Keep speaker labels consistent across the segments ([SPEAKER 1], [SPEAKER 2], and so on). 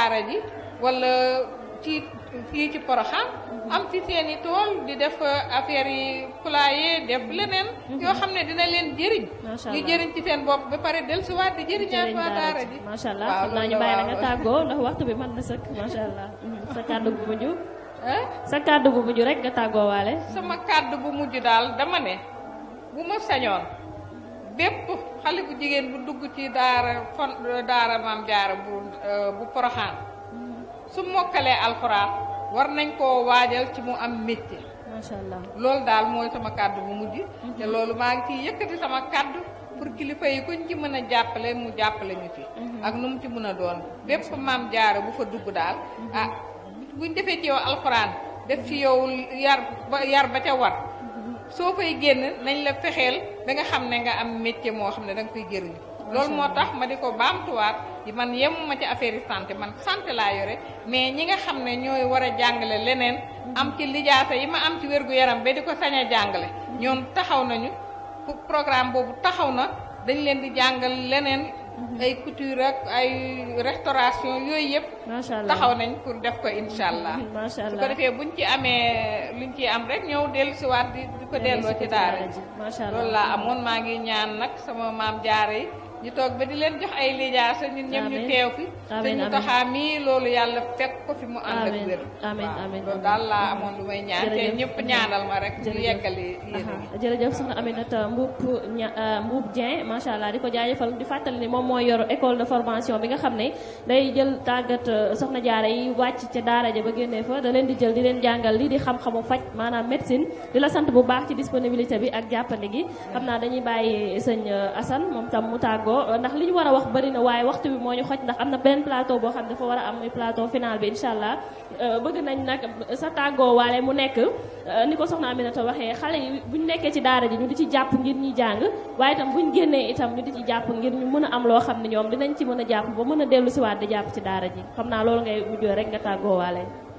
[SPEAKER 1] daara ji wala ci fii ci Porokhane am ci seen i tool di def affaire yi poulailler def leneen yoo xam ne dina leen jëriñ
[SPEAKER 2] Macha
[SPEAKER 1] ñu
[SPEAKER 2] Allah.
[SPEAKER 1] jëriñ ci seen bopp ba pare dellusiwaat di jëriñaat waa daara ji
[SPEAKER 2] macha allah
[SPEAKER 1] waaw
[SPEAKER 2] xam naa ñu
[SPEAKER 1] loolu
[SPEAKER 2] bàyyi la
[SPEAKER 1] waaw.
[SPEAKER 2] nga tàggoo ndax waxtu bi mën na sëkk macha allah sa kàddu bu mujj
[SPEAKER 1] ah
[SPEAKER 2] sa kàddu bu mujj rek nga tàggoo waale
[SPEAKER 1] sama kàddu bu mujj daal dama ne bu ma sañoon bépp xale bu jigéen bu dugg ci daara fon daara maam jaara bu euh, bu poroxaan su mokkalee alxuraan war nañ koo waajal ci mu am métier
[SPEAKER 2] macha allah
[SPEAKER 1] loolu daal mooy sama kàddu bu mujj te loolu maa ngi ciy yëkkati sama kàddu pour kilifa yi kuñ ci mën a jàppale mu jàppale ñu ci ak nu mu ci mën a doon bépp maam jaara bu fa dugg daal ah buñ defee ci yow alxuraan def ci yow yar ba yar ba ca war soo fay génn nañ la fexeel ba nga xam ne nga am métier moo xam ne da nga koy jëriñu loolu moo tax ma di ko baamtuwaat yi man yemuma ci affaire yi santé man santé laa yore mais ñi nga xam ne ñooy war a jàngale leneen am ci lijaasa yi ma am ci wér-gu-yaram ba di ko sañ a jàngale ñoom taxaw nañu pour programme boobu taxaw na dañ leen di jàngal leneen ay couture ak ay restauration yooyu yëpp
[SPEAKER 2] macha allah
[SPEAKER 1] taxaw nañ pour def ko incha allah
[SPEAKER 2] macha
[SPEAKER 1] su ko
[SPEAKER 2] allah
[SPEAKER 1] defee buñ ci amee luñ ci am rek ñëw dellu siwaat di di ko delloo ci daara ji
[SPEAKER 2] macha allah
[SPEAKER 1] loolu laa amoon maa ngi ñaan nag sama maam jaare yi ñu toog ba di leen jox ay lijaasa ñun ñëpp ñu
[SPEAKER 2] Amiin.
[SPEAKER 1] teew fi
[SPEAKER 2] Amiin,
[SPEAKER 1] te ñu
[SPEAKER 2] amiin.
[SPEAKER 1] taxaa mii loolu yàlla fekk ko fi mu ànd ak
[SPEAKER 2] Amiin,
[SPEAKER 1] wér
[SPEAKER 2] amiin,
[SPEAKER 1] waaw,
[SPEAKER 2] amiin,
[SPEAKER 1] loolu
[SPEAKER 2] amiin.
[SPEAKER 1] daal laa amoon lu may ñaan te
[SPEAKER 2] Jërëjëf.
[SPEAKER 1] ñëpp ñaanal ma rek ñu
[SPEAKER 2] Jërëjëf.
[SPEAKER 1] yeggali yéen
[SPEAKER 2] Aha, jërëjëf soxna Aminata Mbuub ña euh, Mbuub Dieng macha allah di ko jaajëfal di fàttali ni moom mooy yor école de formation bi nga xam ne day jël tàggat euh, soxna jaara yi wàcc ca daara ja ba génnee fa da leen di jël di leen jàngal li di xam-xamu faj maanaam médecine di la sant bu baax ci disponibilité bi ak jàppandi gi xam naa dañuy bàyyi sëñ euh, Assane moom tam mu tàggoo euh, ndax li ñu war a wax bëri na waaye waxtu bi moo ñu xoj ndax am na beneen plateau boo xam ne dafa war a am muy plateau final bi incha allah Euh, bëgg nañ nag sa tàggoo waale mu nekk euh, ni ko soxna Aminata waxee xale yi buñ nekkee ci daara ji ñu di ci jàpp ngir ñuy jàng waaye itam buñ génnee itam ñu di ci jàpp ngir ñu mën a am loo xam ne ñoom dinañ ci mën a jàpp ba mën a dellu siwaat di jàpp ci daara ji xam naa loolu ngay mujjoo rek nga tàggoo waale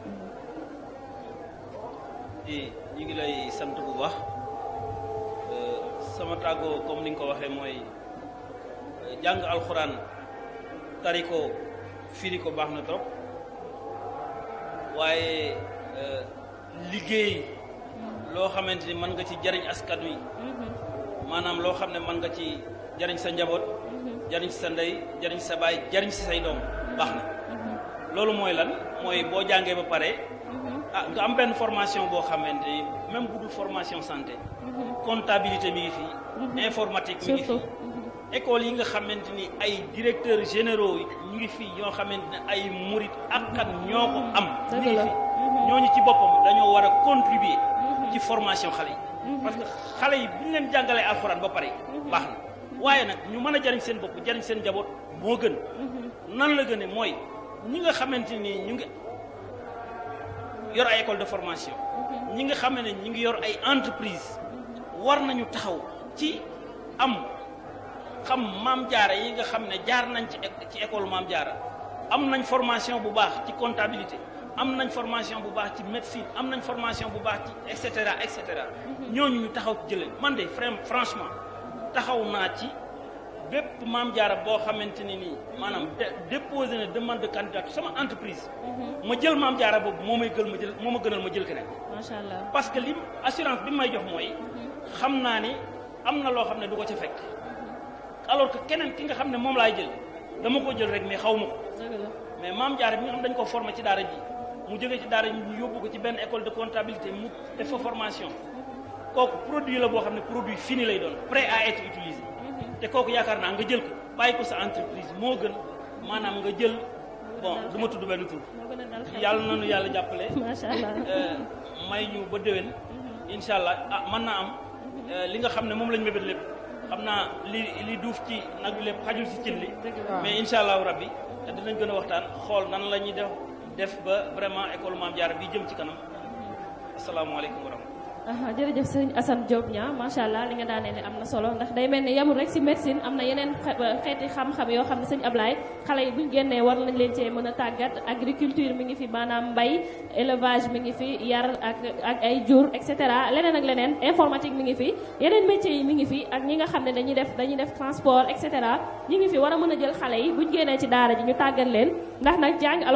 [SPEAKER 3] di ñu ngi lay sant bu baax Euh, sama tàggoo comme ni nga ko waxee mooy euh, jàng alxuraan tari ko firi ko baax na trop waaye euh, liggéey loo xamante ni mën nga ci jariñ askan wi maanaam loo xam ne mën nga ci jariñ sa njaboot jariñ sa ndey jariñ sa baay jariñ si say doom baax na loolu mooy lan mooy boo jàngee ba pare ah nga am benn formation boo xamante ni même bu dul formation santé comptabilité mi ngi fi informatique mi ngi fi
[SPEAKER 2] surtout
[SPEAKER 3] école yi nga xamante ni ay directeurs généraux ñu ngi fi ñoo xamante ne ay murit akkat ñoo ko am ñu ngi
[SPEAKER 2] Dëgg la.
[SPEAKER 3] fi ñooñu ci boppam dañoo war a contribuer ci formation xale yi parce que xale yi bu ñu leen jàngalee alxuraan ba pare baax na waaye nag ñu mën a jariñ seen bopp jariñ seen njaboot moo gën nan la gëne mooy ñi nga xamante ni ñu ngi yor ay école de formation ñi nga xam ne ñi ngi yor ay entreprise war nañu taxaw ci am xam maam jaara yi nga xam ne jaar nañ ci éc- ci école maam jaara am nañ formation bu baax ci comptabilité am nañ formation bu baax ci médecine am nañ formation bu baax ci et cetera et cetera ñooñu ñu taxaw ci jëlee man de fran- franchement taxaw naa ci bépp maam jaara boo xamante ne nii maanaam de déposé na demande de candidature sama entreprise ma jël maam jaara boobu moo may gël ma jël moo ma gënal ma jël keneen
[SPEAKER 2] macha allah
[SPEAKER 3] parce que li assurance bi may jox mooy xam naa ni am na loo xam ne du ko ca fekk alors que keneen ki nga xam ne moom laay jël dama ko jël rek mais xaw ma ko
[SPEAKER 2] dëgg la
[SPEAKER 3] mais maam jaara bi nga xam dañ ko formé ci daara ji mu jógee ci daara ji ñu yóbbu ko ci benn école de comptabilité mu def fa formation kooku produit la boo xam ne produit fini lay doon prêt à être utilisé te kooku yaakaar naa nga jël ko bàyyi ko sa entreprise moo gën maanaam nga jël bon du ma tudd benn tur
[SPEAKER 2] moo gën a dal xel
[SPEAKER 3] yàlla nañu yàlla jàppale
[SPEAKER 2] macha allah
[SPEAKER 3] Euh, may ñu ba déwén incha allah ah mën naa am euh, li nga xam ne moom lañ mébét lépp xam naa li li duuf ci nag bi lépp xajul si cin li mais incha allahu rabbi dinañ gën a waxtaan xool nan la ñuy def def ba vraiment école Maam Jaara bi jëm ci kanam asalaamaaleykum wa rahmatulah
[SPEAKER 2] aha jërëjëf sëñ Assane Diop ñaa macha allah li nga daanee ne am na solo ndax day mel ni yamul rek si médecine am na yeneen xe- xeeti xam-xam yoo xam ne sëñ Ablaye xale yi buñ génnee war nañ leen cee mën a tàggat agriculture mi ngi fi maanaam mbay élevage mi ngi fi yar ak ak ay jur et cetera leneen ak leneen informatique mi ngi fi yeneen métiers yi mi ngi fi ak ñi nga xam ne dañuy def dañuy def transport et cetera ñi ngi fi war a mën a jël xale yi buñ génnee ci daara ji ñu tàggat leen ndax nag jàng